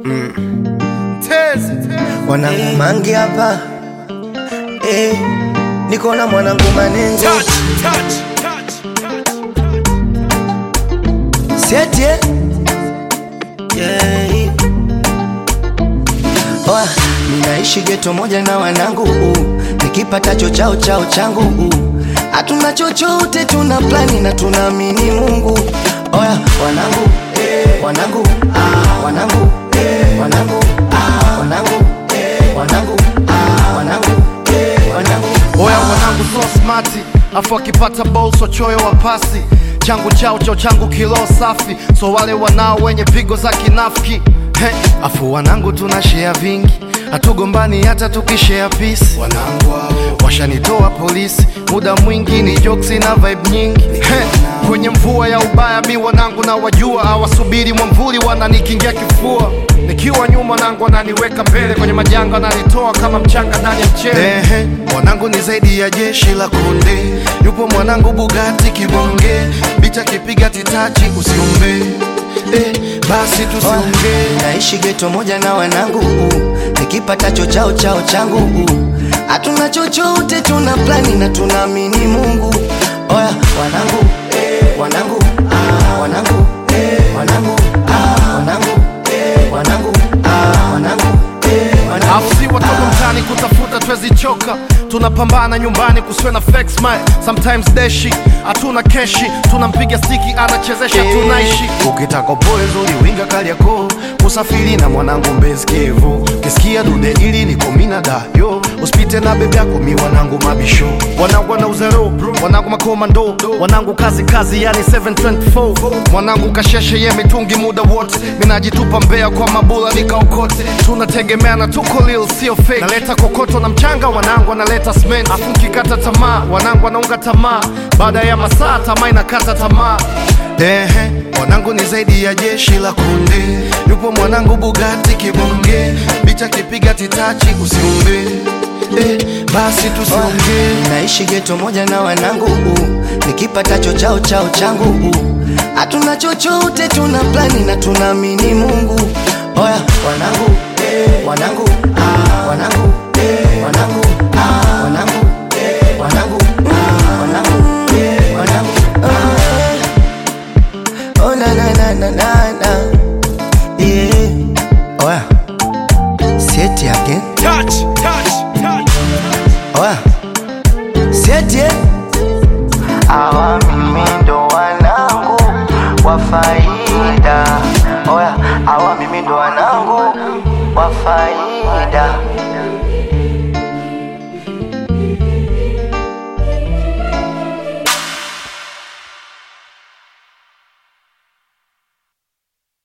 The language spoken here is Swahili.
Mwanangu mangi hapa eh, niko na mwanangu manengo Sieti eh? yeah. Oa, ninaishi geto moja na wanangu uh, nikipatacho chao chao changu uh, hatuna chochote, tuna plani na tunaamini Mungu. Oya wanangu eh, wanangu ah, wanangu eh, wanangu ah, wanangu eh, wanangu ah, wanangu eh, wanangu Oya wanangu so smati, afu akipata ball so choyo wa pasi changu chao chao changu kilo safi, so wale wanao wenye pigo za kinafiki He, afu wanangu tuna share vingi, hatugombani hata tukishare peace. Wanangu hao washanitoa polisi, muda mwingi ni jokes na vibe nyingi He, kwenye mvua ya ubaya mi wanangu na wajua, hawasubiri mwamvuli wananikingia kifua nikiwa nyuma nangu wananiweka mbele kwenye majanga wananitoa kama mchanga ndani ya mchele. Ehe, mwanangu ni zaidi ya jeshi la konde, yupo mwanangu Bugatti kibonge, bicha kipiga titachi usiombe eh, basi tusiongee naishi geto moja na wanangu uh, nikipatacho chao chao changu uh, hatuna chochote, tuna plani na tunaamini Mungu. Oya wanangu eh, wanangu ah, wanangu eh, wanangu ah, wanangu eh, wanangu ah, wanangu eh, wanangu Afu si watoto mtaani kutafuta twezi choka, tunapambana nyumbani kusiwe na fake smile. Sometimes deshi hatuna keshi, tunampiga stiki anachezesha, tunaishi. Ukitaka upoe zuri winga Kariakoo, usafiri na mwanangu Mbezi Kivu, ukisikia dude ili niko mina dayo, usipite na bebe yako mi wanangu mabisho, wanangu wana uzero, wanangu makomando, wanangu kazi kazi, yani 724 mwanangu kasheshe ye mitungi muda wote, minajitupa mbea kwa mabula nikaokote, tunategemeana tuko lil sio fake, naleta kokoto na mchanga, wanangu analeta cement, afu nkikata tamaa, wanangu wanaunga tamaa, baada ya masaa tamaa inakata tamaa. Ehe, wanangu ni zaidi ya jeshi la kunde, yupo mwanangu Bugatti kibonge, bicha kipiga titachi usiumbe, eh, basi tusiongee. naishi geto moja na wanangu uh, nikipatacho chao chao changu uh, hatuna chochote, tuna plani na tunaamini Mungu. Oya wanangu eh, wanangu ah, wanangu eh, wanangu ah, wanangu eh, wanangu ah, wanangu eh, wanangu ah. Oh na na na na na na yeah. Oya Sieti again Oya Sieti eh? Hawa mimi ndo wanangu wa faida Oya hawa mimi ndo wanangu wa faida